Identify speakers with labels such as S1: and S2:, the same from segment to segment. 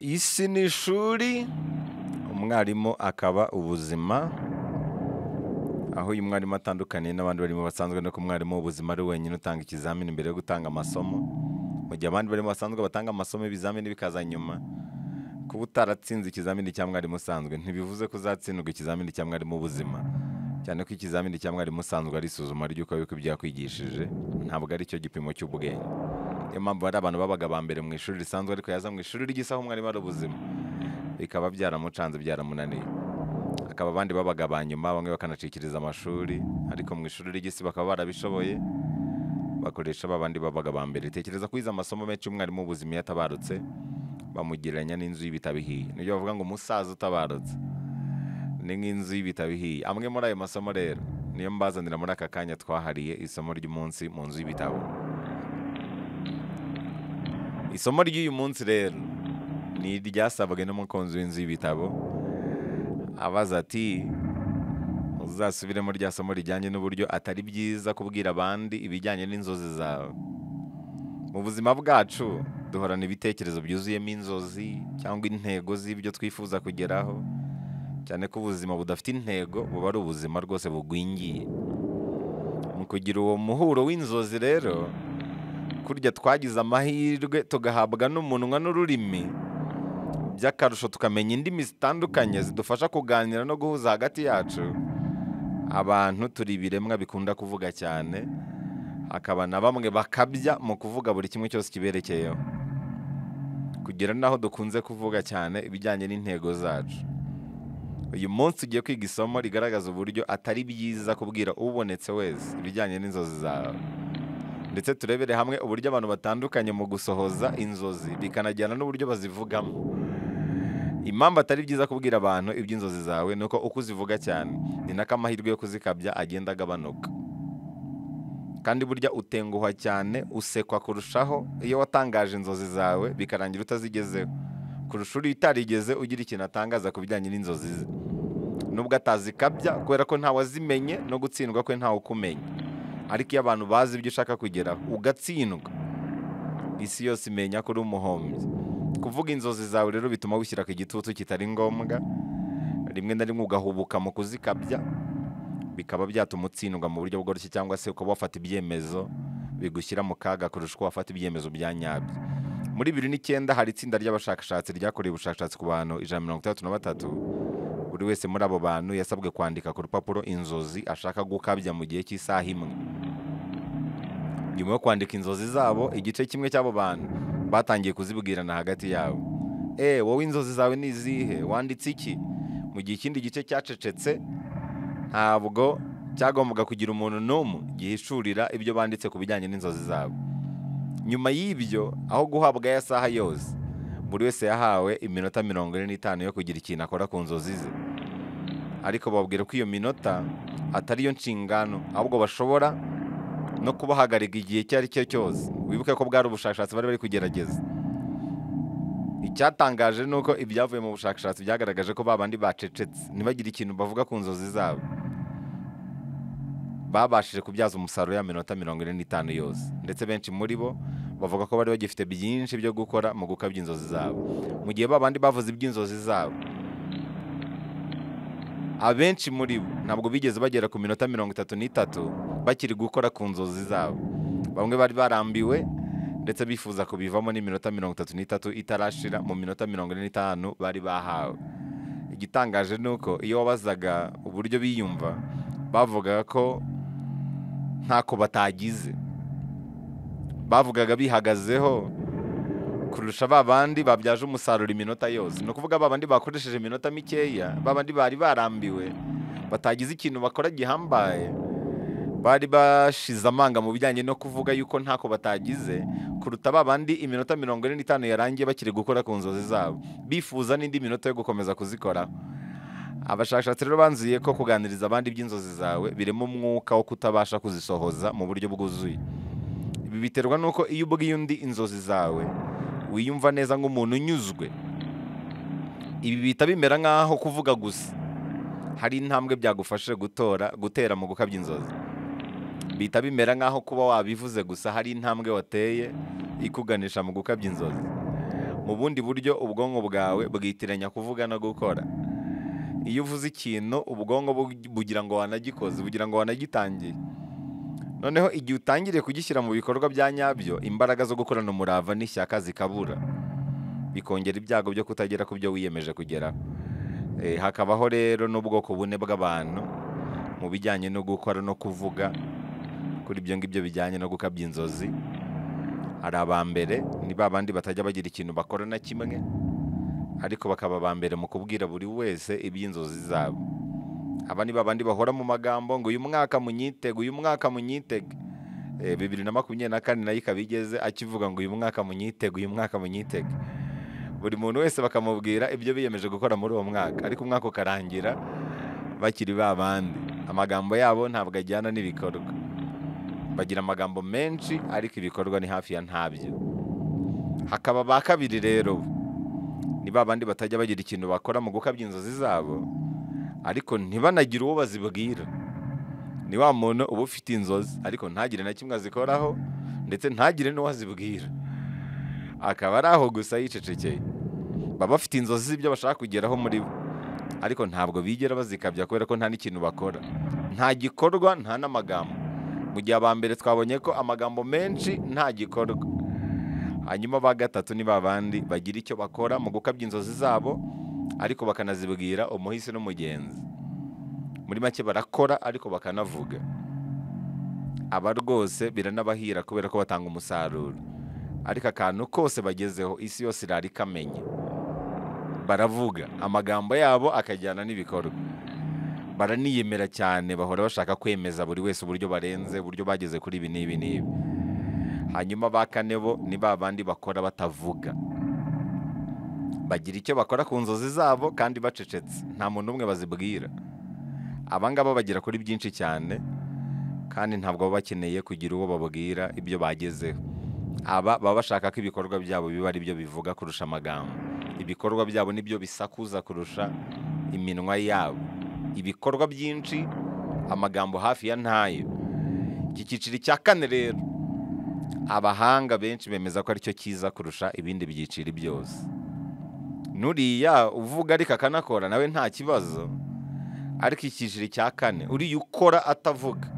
S1: Isi ni ishuri, umwarimu akaba ubuzima, aho uyu mwarimu atandukaniye n'abandi barimo basanzwe nuko umwarimu w'ubuzima ari wenyine utanga ikizamini mbere yo gutanga amasomo, mu gihe abandi barimo basanzwe batanga amasomo ibizamini bikaza nyuma. Kuba utaratsinze ikizamini cya mwarimu usanzwe ntibivuze ko uzatsindwa ikizamini cya mwarimu w'ubuzima, cyane ko ikizamini cya mwarimu usanzwe ari isuzuma ry'uko wibuka ibyo yakwigishije, ntabwo ari cyo gipimo cy'ubwenge. Niyo mpamvu hari abantu babaga aba mbere mu ishuri risanzwe ariko yaza mu ishuri ry'isi aho umwarimu ari ubuzima, bikaba byaramucanze byaramunaniye. Hakaba abandi babaga aba nyuma bamwe bakanacikiriza amashuri ariko mu ishuri ry'isi bakaba barabishoboye, bakoresha ba bandi babaga aba mbere. Tekereza ko wize amasomo menshi umwarimu w'ubuzima iyo atabarutse, bamugereranya n'inzu y'ibitabo ihiye. Ni byo bavuga ngo umusaza utabarutse, ni nk'inzu y'ibitabo ihiye. Amwe muri ayo masomo rero, niyo mbazanira muri aka kanya twahariye isomo ry'umunsi mu nzu y'ibitabo. Isomo ry'uyu munsi rero, ni iryasabwe n'umukunzi w'inzu y'ibitabo, abaza ati uzasubiremo rya somo rijyanye n'uburyo atari byiza kubwira abandi ibijyanye n'inzozi zawe. Mu buzima bwacu duhorana ibitekerezo byuzuyemo inzozi cyangwa intego z'ibyo twifuza kugeraho, cyane ko ubuzima budafite intego buba ari ubuzima rwose bugwingiye. Mu kugira uwo muhuro w'inzozi rero, kurya twagize amahirwe tugahabwa n'umunwa n'ururimi, by'akarusho tukamenya indimi zitandukanye zidufasha kuganira no guhuza hagati yacu. Abantu turi ibiremwa bikunda kuvuga cyane, hakaba na bamwe bakabya mu kuvuga buri kimwe cyose kiberekeyeho. Kugera n'aho dukunze kuvuga cyane ibijyanye n'intego zacu. Uyu munsi ugiye kwiga isomo rigaragaza uburyo atari byiza kubwira ubonetse wese ibijyanye n'inzozi zawe. Ndetse turebere hamwe uburyo abantu batandukanye mu gusohoza inzozi bikanajyana n'uburyo bazivugamo. Impamvu atari byiza kubwira abantu iby'inzozi zawe ni uko uko uzivuga cyane, ni nako amahirwe yo kuzikabya agenda agabanuka. Kandi burya utenguhwa cyane usekwa kurushaho iyo watangaje inzozi zawe bikarangira utazigezeho, kurusha uri utarigeze ugira ikintu atangaza ku bijyanye n'inzozi ze. Nubwo atazikabya kubera ko ntawazimenye no gutsindwa kwe ntawe ukumenya. Ariko iyo abantu bazi ibyo ushaka kugeraho ugatsindwa, isi yose imenya ko uri umuhombyi. Kuvuga inzozi zawe rero bituma wishyira ku gitutu kitari ngombwa, rimwe na rimwe ugahubuka mu kuzikabya, bikaba byatuma utsindwa mu buryo bworoshye cyangwa se ukaba wafata ibyemezo bigushyira mu kaga kurusha uko wafata ibyemezo bya nyabyo. Muri bibiri n'icyenda hari itsinda ry'abashakashatsi ryakorewe ubushakashatsi ku bantu ijana na mirongo itandatu na batatu, buri wese muri abo bantu yasabwe kwandika ku rupapuro inzozi ashaka gukabya mu gihe cy'isaha imwe. Nyuma yo kwandika inzozi zabo, igice kimwe cy'abo bantu batangiye kuzibwirana hagati yabo. Eh, wowe inzozi zawe ni izihe? Wanditse iki? Mu gihe ikindi gice cyacecetse, ntabwo cyagombaga kugira umuntu n'umwe gihishurira ibyo banditse ku bijyanye n'inzozi zabo. Nyuma y'ibyo, aho guhabwa ya saha yose, buri wese yahawe iminota mirongo ine n'itanu yo kugira ikintu akora ku nzozi ze. Ariko babwira ko iyo minota atari yo nshingano, ahubwo bashobora no kubahagarika igihe icyo ari cyo cyose. Wibuke ko bwari ubushakashatsi bari bari kugerageza. Icyatangaje ni uko ibyavuye mu bushakashatsi byagaragaje ko ba bandi bacecetse, ntibagire ikintu bavuga ku nzozi zabo. Babashije kubyaza umusaruro ya minota mirongo ine n'itanu yose. Ndetse benshi muri bo bavuga ko bari bagifite byinshi byo gukora mu gukabya inzozi zabo. Mu gihe ba bandi bavuze iby'inzozi zabo, abenshi muri bo ntabwo bigeze bagera ku minota mirongo itatu n'itatu bakiri gukora ku nzozi zabo. Bamwe bari barambiwe ndetse bifuza kubivamo n'iminota mirongo itatu n'itatu itarashira mu minota mirongo ine n'itanu bari bahawe. Igitangaje ni uko iyo wabazaga uburyo biyumva, bavugaga ko ntako batagize. Bavugaga bihagazeho kurusha ba bandi babyaje umusaruro iminota yose. Ni ukuvuga ba bandi bakoresheje iminota mikeya, ba bandi bari barambiwe, batagize ikintu bakora gihambaye, bari bashize amanga mu bijyanye no kuvuga yuko ntako batagize, kuruta ba bandi iminota mirongo ine n'itanu yarangiye bakiri gukora ku nzozi zabo, bifuza n'indi minota yo gukomeza kuzikoraho. Abashakashatsi rero banzuye ko kuganiriza abandi iby'inzozi zawe birimo umwuka wo kutabasha kuzisohoza mu buryo bwuzuye. Ibi biterwa n'uko iyo ubwiye undi inzozi zawe, wiyumva neza nk'umuntu unyuzwe. Ibi bihita bimera nk'aho kuvuga gusa. Hari intambwe byagufashe gutora, gutera mu gukabya inzozi. Bihita bimera nk'aho kuba wabivuze gusa hari intambwe wateye ikuganisha mu gukabya inzozi. mu bundi buryo ubwonko bwawe bwitiranya kuvuga no gukora iyo uvuze ikintu ubwonko bu- bugira ngo wanagikoze bugira ngo wanagitangiye noneho igihe utangiriye kugishyira mu bikorwa bya nyabyo imbaraga zo gukorana umurava n'ishyaka zikabura bikongera ibyago byo kutagera ku byo wiyemeje kugeraho Eh, hakabaho rero n'ubwoko bune bw'abantu mu bijyanye no gukora no kuvuga kuri ibyo ngibyo bijyanye no gukabya inzozi hari aba mbere ni ba bandi batajya bagira ikintu bakora na kimwe ariko bakaba aba mbere mu kubwira buri wese iby'inzozi zabo aba ni ba bandi bahora mu magambo ngo uyu mwaka munyitege uyu mwaka munyitege Eh, bibiri na makumyabiri na kane nayo ikaba igeze akivuga ngo uyu mwaka munyitege uyu mwaka munyitege buri muntu wese bakamubwira ibyo biyemeje gukora muri uwo mwaka ariko umwaka ukarangira bakiri ba bandi amagambo yabo ntabwo ajyana n'ibikorwa bagira amagambo menshi ariko ibikorwa ni hafi ya ntabyo hakaba ba kabiri rero ni ba bandi batajya bagira ikintu bakora mu gukabya inzozi zabo ariko ntibanagire uwo bazibwira ni wa muntu uba ufite inzozi ariko ntagire na kimwe azikoraho ndetse ntagire n'uwo azibwira akaba ari aho gusa yicecekeye baba bafite inzozi z'ibyo bashaka kugeraho muri bo ariko ntabwo bigera bazikabya kubera ko nta n'ikintu bakora nta gikorwa nta n'amagambo mu gihe aba mbere twabonye ko amagambo menshi nta gikorwa hanyuma ba gatatu ni ba bandi bagira icyo bakora mu gukabya inzozi zabo ariko bakanazibwira umuhisi n'umugenzi muri make barakora ariko bakanavuga aba rwose biranabahira kubera ko batanga umusaruro ariko akantu kose bagezeho isi yose irara ikamenya baravuga amagambo yabo akajyana n'ibikorwa baraniyemera cyane bahora bashaka kwemeza buri wese uburyo barenze uburyo bageze kuri ibi n'ibi n'ibi hanyuma ba kane bo ni ba bandi bakora batavuga bagira icyo bakora ku nzozi zabo kandi bacecetse nta muntu umwe bazibwira aba ngaba bagera kuri byinshi cyane kandi ntabwo baba bakeneye kugira uwo babwira ibyo bagezeho aba baba bashaka ko ibikorwa byabo biba ari byo bivuga kurusha amagambo ibikorwa byabo nibyo bisakuza kurusha iminwa yabo ibikorwa byinshi amagambo hafi ya ntayo iki cyiciro cya kane rero abahanga benshi bemeza ko aricyo cyiza kurusha ibindi byiciro byose nuriya uvuga ariko akanakora nawe nta kibazo ariko icyiciro cya kane uriya ukora atavuga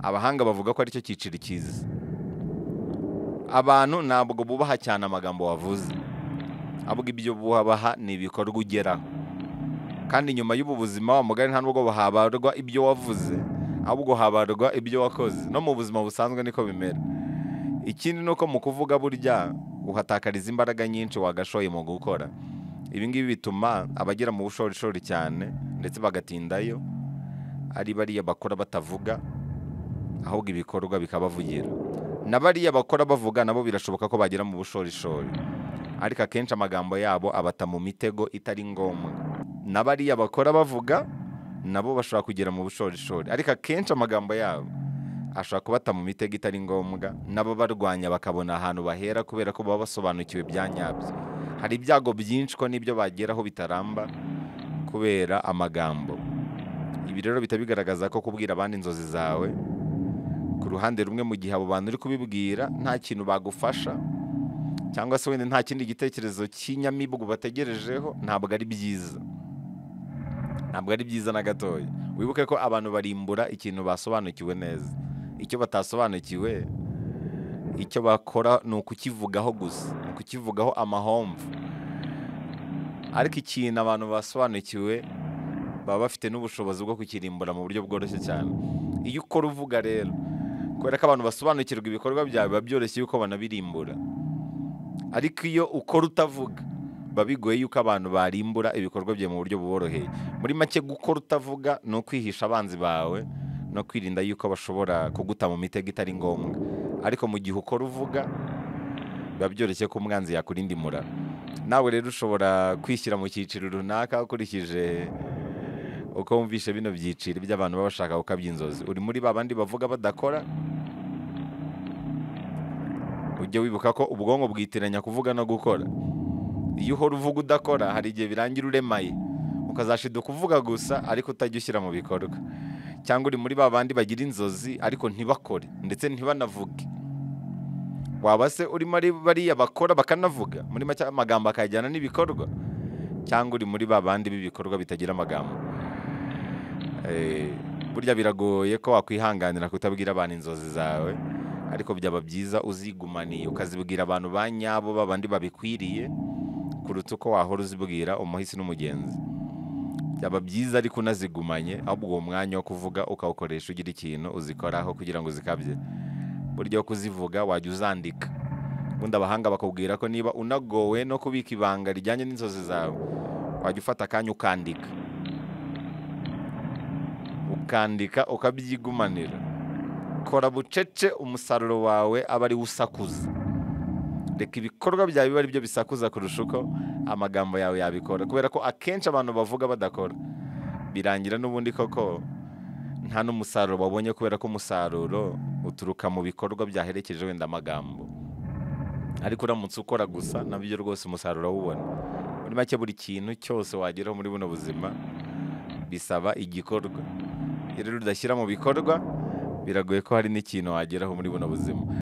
S1: abahanga bavuga ko aricyo cyiciro cyiza abantu ntabwo bubaha cyane amagambo wavuze ahubwo ibyo bubaha ni ibikorwa ugeraho kandi nyuma y'ubu buzima wa mugari nta nubwo habarwa ibyo wavuze ahubwo habarwa ibyo wakoze no mu buzima busanzwe niko bimera ikindi ni uko mu kuvuga burya uhatakariza imbaraga nyinshi wagashoye mu gukora ibi ngibi bituma abagera mu bushorishori cyane ndetse bagatindayo ari bariya bakora batavuga ahubwo ibikorwa bikabavugira na bariya bakora bavuga nabo birashoboka ko bagera mu bushorishori ariko akenshi amagambo yabo abata mu mitego itari ngombwa na bariya bakora bavuga nabo bashobora kugera mu bushorishori ariko akenshi amagambo yabo ashobora kubata mu mitego itari ngombwa nabo barwanya bakabona ahantu bahera kubera ko baba basobanukiwe bya nyabyo hari ibyago byinshi ko n'ibyo bageraho bitaramba kubera amagambo ibi rero bihita bigaragaza ko kubwira abandi inzozi zawe ku ruhande rumwe mu gihe abo bantu uri kubibwira nta kintu bagufasha cyangwa se wenda nta kindi gitekerezo cy'inyamibwa bategerejeho ntabwo ari byiza ntabwo ari byiza na gatoya wibuke ko abantu barimbura ikintu basobanukiwe neza icyo batasobanukiwe icyo bakora ni ukukivugaho gusa ni ukukivugaho amahomvu ariko ikintu abantu basobanukiwe baba bafite n'ubushobozi bwo kukirimbura mu buryo bworoshye cyane iyo ukora uvuga rero kubera ko abantu basobanukirwa ibikorwa byawe biba byoroshye yuko banabirimbura ariko iyo ukora utavuga biba bigoye yuko abantu barimbura ibikorwa byawe mu buryo buboroheye muri make gukora utavuga ni ukwihisha abanzi bawe no kwirinda yuko bashobora kuguta mu mitego itari ngombwa ariko mu gihe ukora uvuga biba byoroshye ko umwanzi yakurindimura nawe rero ushobora kwishyira mu cyiciro runaka ukurikije uko wumvishe bino byiciro by'abantu baba bashaka gukabya inzozi uri muri ba bandi bavuga badakora ujye wibuka ko ubwonko bwitiranya kuvuga no gukora iyo uhora uvuga udakora hari igihe birangira uremaye ukazashiduka uvuga gusa ariko utajya ushyira mu bikorwa cyangwa uri muri ba bandi bagira inzozi ariko ntibakore ndetse ntibanavuge waba se urimo ari bariya bakora bakanavuga muri make amagambo akajyana n'ibikorwa cyangwa uri muri ba bandi b'ibikorwa bitagira amagambo Eh, burya biragoye ko wakwihanganira kutabwira abantu inzozi zawe ariko byaba byiza uzigumaniye ukazibwira abantu ba nyabo babandi babikwiriye kuruta uko wahora uzibwira umuhisi n'umugenzi byaba byiza ariko unazigumanye ahubwo uwo mwanya wo kuvuga ukawukoresha ugira ikintu uzikoraho kugira ngo uzikabye burya wo kuzivuga wajya uzandika ubundi abahanga bakubwira ko niba unagowe no kubika ibanga rijyanye n'inzozi zawe wajya ufata akanya ukandika ukandika ukabyigumanira kora bucece umusaruro wawe aba ariwo usakuza reka ibikorwa byawe bibe ari byo bisakuza kurusha uko amagambo yawe yabikora kubera ko akenshi abantu bavuga badakora birangira n'ubundi koko nta n'umusaruro babonye kubera ko umusaruro uturuka mu bikorwa byaherekeje wenda amagambo ariko uramutse ukora gusa nabyo rwose umusaruro awubona muri make buri kintu cyose wageraho muri buno buzima bisaba igikorwa iyo rero udashyira mu bikorwa biragoye ko hari n'ikintu wageraho muri buno buzima